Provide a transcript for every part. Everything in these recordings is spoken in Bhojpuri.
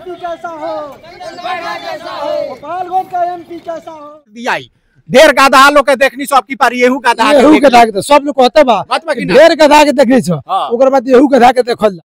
एमपी कैसा हो गोपालगंज का एमपी कैसा हो दिया ही ढेर गधा लोग के देखनी सब की पारी एहू गधा के एहू देखनी। गधा के तो सब लोग कहते बा बात बा कि ना? ढेर गधा के देखनी छो हाँ। ओकर बाद एहू गधा के देखल जा।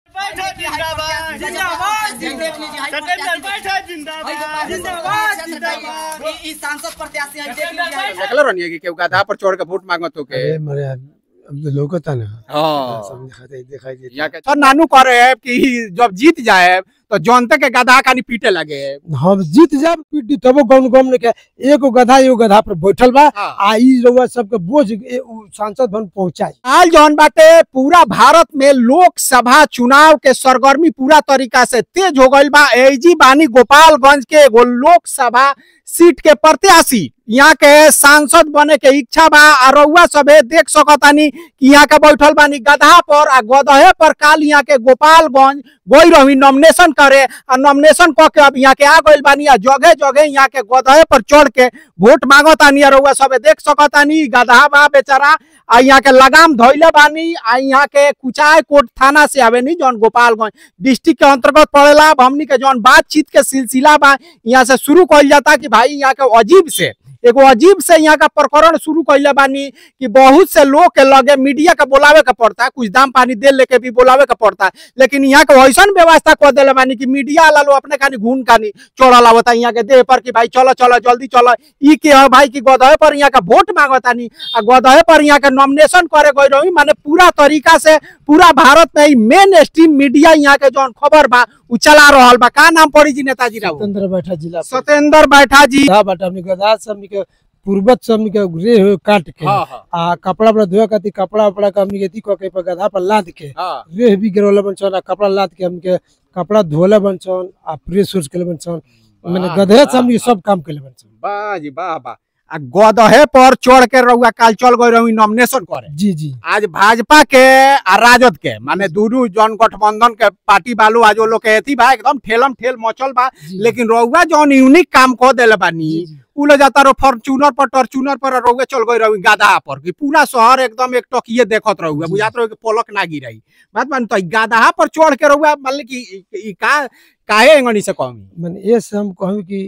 सांसद प्रत्याशी हैं, देख लीजिए। देखलो रहनी कि केहू गधा पर चढ़ के वोट मांगत हो के अरे मरे अब तो लौकता ना हाँ सब दिखाई दिखाई देता यहाँ के तो नानू करे है कि जब जीत जाए तो जनता के गधा कानी पीटे लगे हम जीत जाब पीटी तबो गम गम ने के एगो गधा एगो गधा पर बैठल बा हाँ। आ ई रउआ सबके बोझ ए- उ सांसद भवन पहुंचाई हाल जौन बाटे पूरा भारत में लोकसभा चुनाव के सरगर्मी पूरा तरीका से तेज हो गईल बा एजी बानी गोपालगंज के एगो लोकसभा सीट के प्रत्याशी यहाँ के सांसद बने के इच्छा बा आ रउआ सबे देख सकतानी कि यहाँ के बैठल बानी गधा पर आ गदहे पर काल यहाँ के गोपालगंज गई रही नॉमिनेशन करे आ नॉमिनेशन क के अब यहाँ के आ गइल बानी आ जगह जगह यहाँ के गदहे पर चढ़ के वोट मांगतानी आ रउआ सबे देख सकतानी गधा बा बेचारा आ यहाँ के लगाम धोइले बानी आ यहाँ के कुचाय कोट थाना से आवेनी जौन गोपालगंज डिस्ट्रिक्ट के अंतर्गत पड़ेला अब हमनी के जौन बातचीत के सिलसिला बा यहाँ से शुरू कइल जाता कि भाई यहाँ के अजीब से एगो अजीब से यहाँ का प्रकरण शुरू कइले बानी कि बहुत से लोग के लगे मीडिया के बोलावे के पड़ता है कुछ दाम पानी दे लेके भी बोलावे के पड़ता है लेकिन यहाँ के वैसन व्यवस्था कर दिले बानी कि मीडिया वाला लोग अपने खानी घून खानी चढ़ल आवता यहाँ के देह पर कि भाई चलो चलो जल्दी चलो ई के है भाई कि गदहे पर यहाँ का वोट मांगतानी आ गदहे पर यहाँ के नॉमिनेशन करे गई रही माने पूरा तरीका से पूरा भारत में मेन स्ट्रीम मीडिया यहाँ के जौन खबर बा उ चला रहल बा का नाम पड़ी जी नेताजी राव स्वतंत्र बैठा जिला पर। सत्येंद्र बैठा जी गधा बाटा हमनी के गधा सब हमनी के पूर्वज सब हमनी के रे हो काट के हाँ हाँ आ कपड़ा पर धोए खातिर कपड़ा उपड़ा के हमनी के ती क के पर गधा पर लाद के हाँ रेह भी गिरवले बन छन आ कपड़ा लाद के हमके कपड़ा धोले बन छन आ प्रेस उस के बन छन मैंने वाह, गधे से वाह, हमनी के सब काम के बन छन वाह जी वाह वाह आ गदहे पर चढ़ के रहुआ काल चल गई रही नॉमिनेशन करे जी जी आज भाजपा के आ राजद के माने दूनू जन गठबंधन के पार्टी वालू आज वो लोग के एथी बा एकदम ठेलम ठेल मचल बा जी। लेकिन रहुआ जौन यूनिक काम कह देले बानी जी, जी। उ ले जाता रहो फॉर्चूनर पर टॉर्चूनर पर रहुए चल गई रही गाधा पर कि पूरा शहर एकदम एक टकिए देखत रहुए जी। बुझात रहो कि पलक ना गिराई बात मान तो गाधा पर चढ़ के रहुआ मान कि ई- ई का काहे एंगनी से कहमी मैंने ये से हम कहूँ कि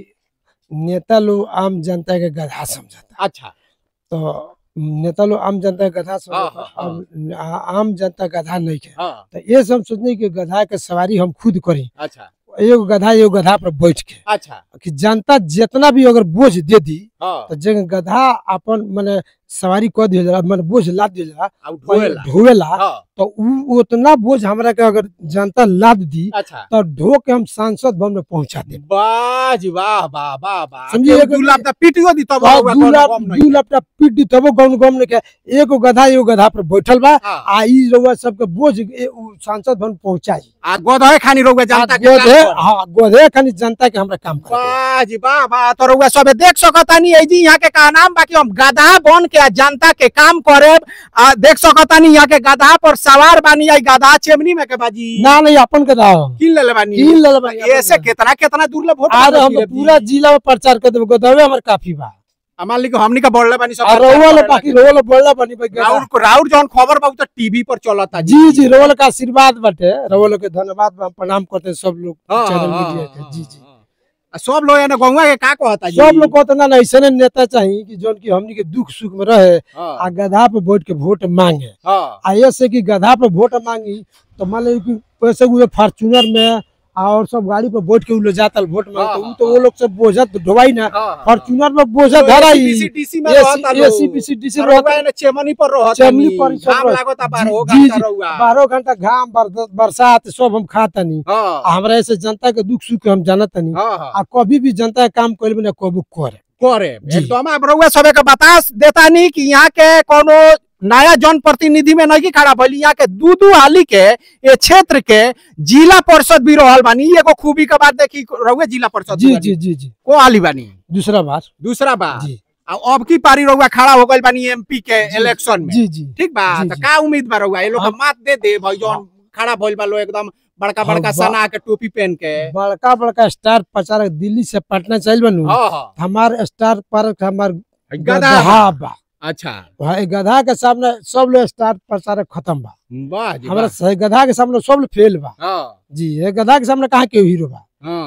नेता लोग आम जनता के गधा समझता अच्छा तो नेता लोग आम जनता के गधा हाँ, समझता हाँ, अब आ- आम जनता गधा नहीं है हाँ तो ये से हम सोचने कि गधा के सवारी हम खुद करी अच्छा एगो गधा एगो गधा पर बैठ के अच्छा कि जनता जितना भी अगर बोझ दे दी हाँ तो जगह गधा अपन माने सवारी कर दिया जाला माने बोझ लाद दिया जाला आ उ ढोएला ढोवेला हाँ तो उ उतना बोझ हमरा के अगर जनता लाद दी अच्छा तो ढो के हम सांसद भवन में पहुंचा दे वाह जी वाह वाह वाह वाह समझिए केहू कि- दू लाख त पीटियो दी तब रहुआ दू कोनो लाख गम नहीं दू लाख टाका पीट दी तबो गम गम ने के एगो गधा एगो गधा पर बैठल बा हाँ। आ ई रउआ सबके बोझ ए, उ सांसद भवन पहुंचाई आ गदहे खानी रहुआ जनता के गोधे काम करे। हाँ गोधे खाली जनता के हमरा काम करे वाह जी वाह वाह तो रहुआ सबे देख सकतानी ए जी यहाँ के का नाम बाकी हम गधा बन के आ जनता के काम करे आ देख सकतानी यहाँ के गधा पर सवार बानी आई गधा चेमनी में के बाजी ना नहीं अपन के दाओ किन ले बानी किन लेले बानी अपन ऐसे के। कितना कितना दूर ले वोट आज मांगे हम फिरे पूरा जी। जिला में प्रचार कर देबो गोधवे हमर काफी बा आ मान ली कि हमनी का बढ़ले बानी सब आ रउआ लो बाकी रउआ लो बोलला बनी भाई गधा। राउर को राउर जौन खबर बा उ तो टीवी पर चलता जी जी रउआ लो का आशीर्वाद बाटे रउआ लो के धन्यवाद बा प्रणाम करते हैं सब लोग हाँ, चैनल हाँ, मीडिया हाँ, के जी जी हाँ। आ सब लोग एने गौवा के का कहता जी सब लोग कहते ना ना ऐसे नेता चाहिए कि जोन की हमनी के दुख सुख में रहे हाँ, आ गधा पे बैठ के वोट मांगे हाँ, आ ये से कि गधा पे वोट मांगी तो मान ली कि वैसे वो फॉर्चूनर में और सब गाड़ी पे बैठ के उ लोग जाता वोट मांगते हाँ, उ तो वो लोग सब बोझा तो ढोवाई ना हाँ, फॉर्चूनर में बोझा तो धराई ACPC में रहता लोग। एसीपीसीडीसी रउआ एने चेमनी पर रहता चेमनी नी। पर सब घाम रह- लागता जी, बारहो जी, घंटा जी। रउआ। बारह घंटा घाम बरस- बरसात सब हम खाता नहीं हाँ, आ हमरा ऐसे जनता के दुख सुख हम जानत नहीं हाँ, हाँ। आ कभी भी जनता के काम करे ना कबू करे करे जी। एकदम आप रउआ सबे के बता देता नहीं कि यहाँ के कोनो नया जन प्रतिनिधि में नहीं खड़ा भइल यहाँ के दू दू हाली के ये क्षेत्र के जिला परिषद भी रहल बानी ई एगो खूबी के बात देखी रउए जिला परिषद जी बानी। जी जी जी को हाली बानी दूसरा बार दूसरा बात जी आ अब की पारी रउआ खड़ा हो गइल बानी एमपी के इलेक्शन में जी जी ठीक बा जी, तो जी। का उम्मीद बा रउआ ये लोग के हम- मात दे दे भाई जौन खड़ा भइल बा लोग एकदम बड़का हाँ, बड़का बा- सना के टोपी पहन के बड़का बड़का स्टार प्रचारक दिल्ली से पटना चल बनू हाँ हाँ हमार स्टार प्रचारक हमार गधा गधा बा अच्छा वहाँ एक गधा के सामने सब लोग स्टार प्रचारक खत्म बा वाह जी हमारा वाह। सही गधा के सामने सब लोग फेल बा हाँ जी ये गधा के सामने कहाँ के हीरो बा हाँ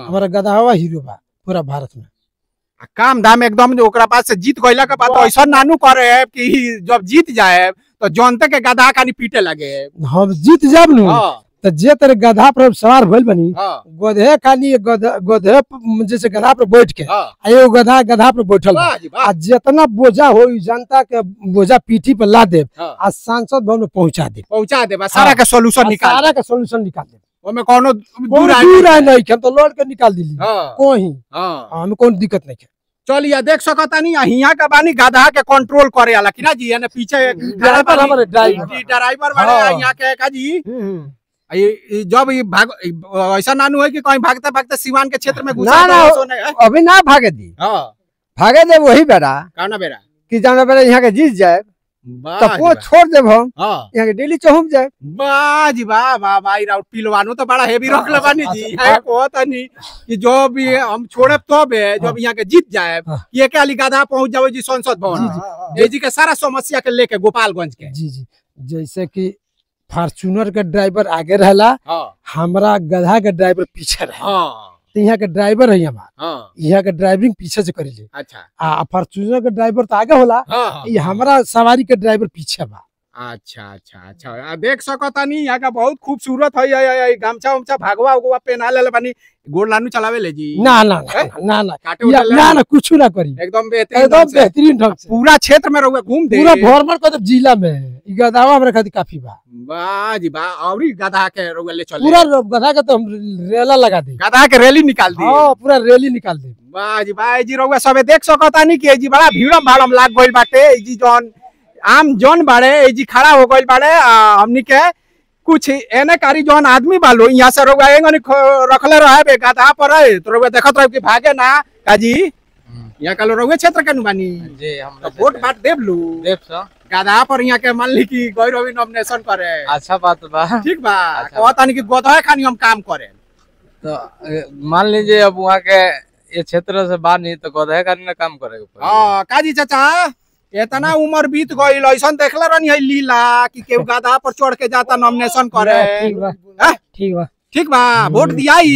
हाँ। हमारा गदहवा हीरो बा पूरा भारत में आ काम धाम एकदम जो ओकरा पास से जीत गइला के बाद तो ऐसा नानू करे है कि जब जीत जाए तो जनते के गधा कानी पीटे लगे हम जीत जाब नु हाँ तो जे तेरे गधा पर सवार भइल बनी हाँ गधे खाली गधा गधे प- जैसे गधा पर बैठ के हाँ आ एगो गधा गधा पर बैठल बा वाह जी वाह आ जितना बोझा हो जनता के बोझा पीठी पर ला दे हाँ। आ सांसद भवन में पहुंचा दे पहुंचा दे बस सारा हाँ। के सॉल्यूशन आ निकाल सारा के सोल्यूशन निकाल दे ओमे कोनो कोई दूर आए दूर आए नहीं हम तो लौट के निकाल दिली हाँ कोई हाँ हमें कोई दिक्कत नहीं है चलिए देख सकता नहीं यहाँ का बानी गधा के कंट्रोल करे वाला कि ना जी यानी पीछे एक ड्राइवर हमारे ड्राइवर। जी, ड्राइवर बड़े हाँ। यहाँ के का जी हम्म। ये ये जब ये भाग ऐसा नानू है कि कहीं भागते भागते सिवान के क्षेत्र में घुसा ना, ना, तो सोने है अभी ना भागे दी हाँ भागे दे वही बेरा काना बेरा कि जाना बेरा यहाँ के जीत जाए वाह तो जी वो वाह। छोड़ देब हम हाँ यहाँ के डेली चहुम जाए वाह जी वाह वाह भाई राउत पिलवानो तो बड़ा हेवी रख ले बानी जी अच्छा, है कहत नहीं कि जो भी हम छोड़े तो बे जब यहाँ के जीत जाए हाँ। ये के अली गधा पहुंच जाओ जी संसद भवन ये जी के सारा समस्या के लेके गोपालगंज के जी जी जैसे कि फॉर्चूनर के ड्राइवर आगे रहला हाँ हमारा गधा के ड्राइवर पीछे रहे हाँ तो यहाँ के ड्राइवर है हमारा हाँ यहाँ के ड्राइविंग पीछे से करेले अच्छा आ फॉर्चूनर के ड्राइवर तो आगे होला हाँ हाँ ये हमारा सवारी के ड्राइवर पीछे बा अच्छा अच्छा अच्छा आ, देख सकता नहीं यहाँ का बहुत खूबसूरत है ये- ये- ये गमछा उमछा भागवा उगवा पहना ले बानी गोड़ लानू चलावे ले जी ना ना ना ना ना काटे या- उटे ले ना लो। ना कुछ ना करी एकदम बेहतरीन एकदम ढंग से। बेहतरीन ढंग से पूरा क्षेत्र में रहुए घूम दे पूरा भोरमर को जिला में ई गदावा हमारे खातिर काफी बा वाह जी वाह और ही गधा के रहुए ले चले पूरा रो- गधा के तो हम रेला लगा दे गधा के रैली निकाल दी हाँ पूरा रैली निकाल दे वाह जी वाह जी रहुआ सबे देख सकता नहीं कि ए जी बड़ा भीड़म भाड़म लाग गइल बाटे ए जी जौन आम जौन बाड़े ए जी खड़ा हो गइल बाड़े आ, हमनी के कुछ एने कारी जौन आदमी बालो यहाँ से रहुआ एंगनी ख- रखले रहे बे गधा पर रहे तो रहुआ देखत रहे कि भागे ना काजी यहाँ का लो रहुए क्षेत्र के नु बानी जी हम तो वोट बाट देव लू देव सर गधा पर यहाँ के मान ली कि गौरवी नॉमिनेशन करे अच्छा बात बा ठीक बा अच्छा। कहतानी कि गधा खानी हम काम करे तो अ, मान लीजिए अब वहाँ के ये क्षेत्र से बाहर नहीं तो गधे का ना काम करेगा पड़ेगा। हाँ काजी चाचा इतना उम्र बीत गईल ऐसा देखला रहनी है लीला कि केहू गधा पर चढ़ के जाता नॉमिनेशन करे ठीक बा हैं? ठीक बा ठीक बा वोट दियाई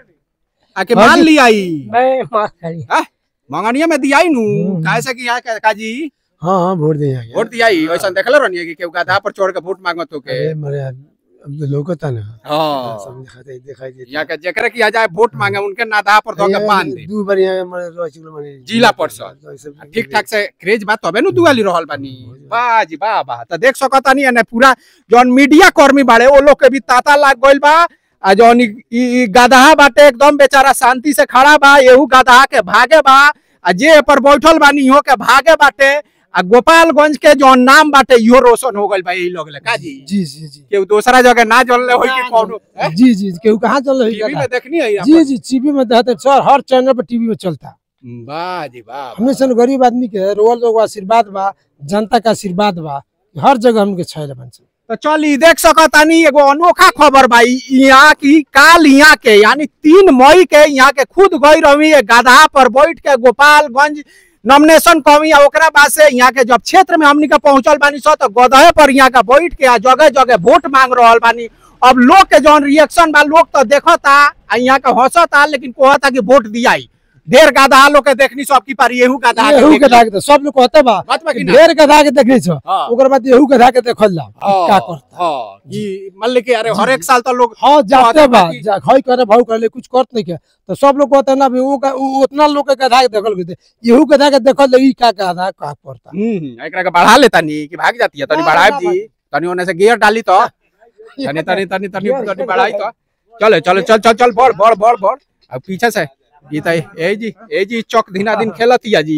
आके हाँ मान जी। लियाई मैं मार खाली मंगनिया में दियाई नु हम्म। काहे से कि यहाँ के काजी हाँ हाँ वोट दे यहाँ वोट दियाई ऐसा देखला रहनी है कि केहू गधा पर चढ़ के वोट मांगत हो के अरे मरे अब तो लोकता ना हाँ सब दिखाते दिखाई देता यहाँ के जेकरे किया जाए वोट मांगे उनके नादा पर धो के बांध दे दू बार यहाँ मरे रह चुकल मने जिला परिषद। ठीक ठाक से क्रेज बा तबे नु दुआली रहल बानी वाह जी वाह वाह त देख सकता नहीं एने पूरा जौन मीडिया कर्मी बाड़े ओ लोग के भी ताता लाग गइल बा आ जौन ई- ई ई गदहा बाटे एकदम बेचारा शांति से खड़ा बा एहू गदहा के भागे बा आ जे पर बैठल बानी इहो के भागे बाटे आ गोपालगंज के जौन नाम बाटे इहो रोशन हो गइल बा यही लोग ले का जी जी जी जी केहू दूसरा जगह ना जलले होई कि कौनो जी जी केहू कहाँ चल रही टीवी में देखनी है यहाँ जी पर? जी टीवी में देखते सर हर चैनल पर टीवी में चलता वाह जी वाह हमने सन गरीब आदमी के रोल लोग आशीर्वाद बा जनता का आशीर्वाद बा हर जगह हमके छैल बन से तो चली देख सकतानी एगो अनोखा खबर बा इ- यहाँ की काल यहाँ के यानी तीन मई के यहाँ के खुद गई रही गधा पर बैठ के गोपालगंज नॉमिनेशन कमी आ ओकरा बाद से यहाँ के जब क्षेत्र में हमनी के पहुंचल बानी सो तो गधे पर यहाँ के बैठ के आ जगह जगह वोट मांग रहल बानी अब लोग के जौन रिएक्शन बा लोग तो देखता आ यहाँ के हंसता लेकिन कहता कि वोट दियाई ढेर गधा लोग के देखनी सब की पारी एहू गधा के एहू देखनी। गधा के तो सब लोग कहते बा बात बा कि कि ना? ढेर गधा के देखने छो हाँ। ओकर बाद एहू गधा के देखल जा हाँ, का करता हाँ, ई मान ली कि अरे हर एक साल तो लोग हाँ जाते बा बाकी- जा खई करे भाव करे कुछ करत नहीं के तो सब लोग कहते ना भी वो का- उ- उतना लोग के गधा के देखल गए एहू गधा के देखल लगी का गधा का करता हम्म एकरा के बढ़ा लेता नी कि भाग जाती है तनी ना, बढ़ाई ना, जी तनी ओने से गियर डाली तो तनी तनी तनी तनी तनी बढ़ाई तो चले चले चल चल चल बढ़ बढ़ बढ़ बढ़ अब पीछे से ई त ए जी ए जी चौक दिना दिन खेलतिया जी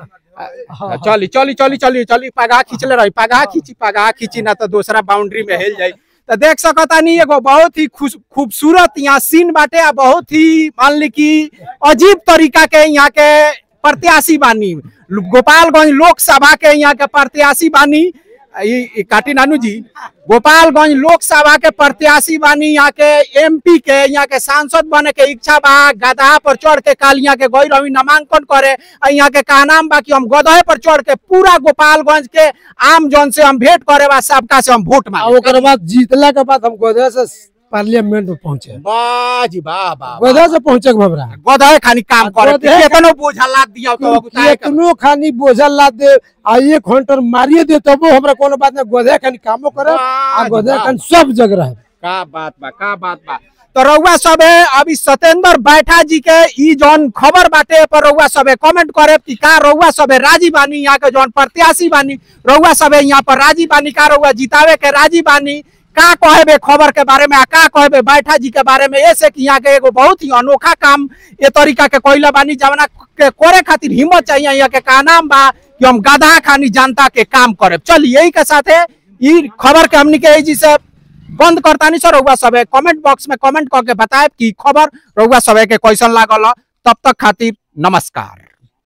आ, चली चली चली चली चली पगा खींचले रही पगा खींची पगा खींची ना तो दूसरा बाउंड्री में हेल जाई तो देख सकता नहीं एगो बहुत ही खुश खूबसूरत यहाँ सीन बाटे आ बहुत ही मान ली कि अजीब तरीका के यहाँ के प्रत्याशी बानी गोपालगंज लोकसभा के यहाँ के प्रत्याशी बानी ई ई काटी नानू जी गोपालगंज लोकसभा के प्रत्याशी बानी यहाँ के एमपी के यहाँ के सांसद बने के इच्छा बा गधा पर चढ़ के काल यहाँ के गई रवि नामांकन करे आ यहाँ के कहनाम बा कि हम गधे पर चढ़ के पूरा गोपालगंज के आम जन से हम भेंट करे बा सबका से हम वोट आ मांगे ओकर बाद जीतला के बाद हम गधा से पार्लियामेंट में पहुंचे वाह जी वाह वाह गधा से पहुंचे भबरा गधा खानी काम करे गधे- केतनो बोझा लाद दिया तो गुताए के- केतनो खानी बोझल ला दे आ एक घंटर मारिए दे तबो हमरा कोनो बात ना गधा खानी कामो करे आ वाह जी गधा वाह। खानी सब जगह रहे का बात बा का बात बा तो रउआ सब है अभी सत्येंद्र बैठा जी के ई जौन खबर बाटे पर रउआ सब है कमेंट करे कि का रउआ सब है राजी बानी यहाँ के जौन प्रत्याशी बानी रउआ सब है यहाँ पर राजी बानी का रउआ जितावे के राजी बानी का कहबे खबर के बारे में आ का कहबे बैठा जी के बारे में ऐसे कि यहाँ के एगो बहुत ही अनोखा काम ए तरीका के कोइला बानी जवना के करे खातिर हिम्मत चाहिए यहाँ के का नाम बा कि हम गधा खानी जनता के काम करे चलिए यही के साथे ई खबर के हमनी के जी से बंद करतानी सर रउआ सब कमेंट बॉक्स में कमेंट करके बताए कि खबर रउआ सब के कैसन लागल ह। तब तक खातिर नमस्कार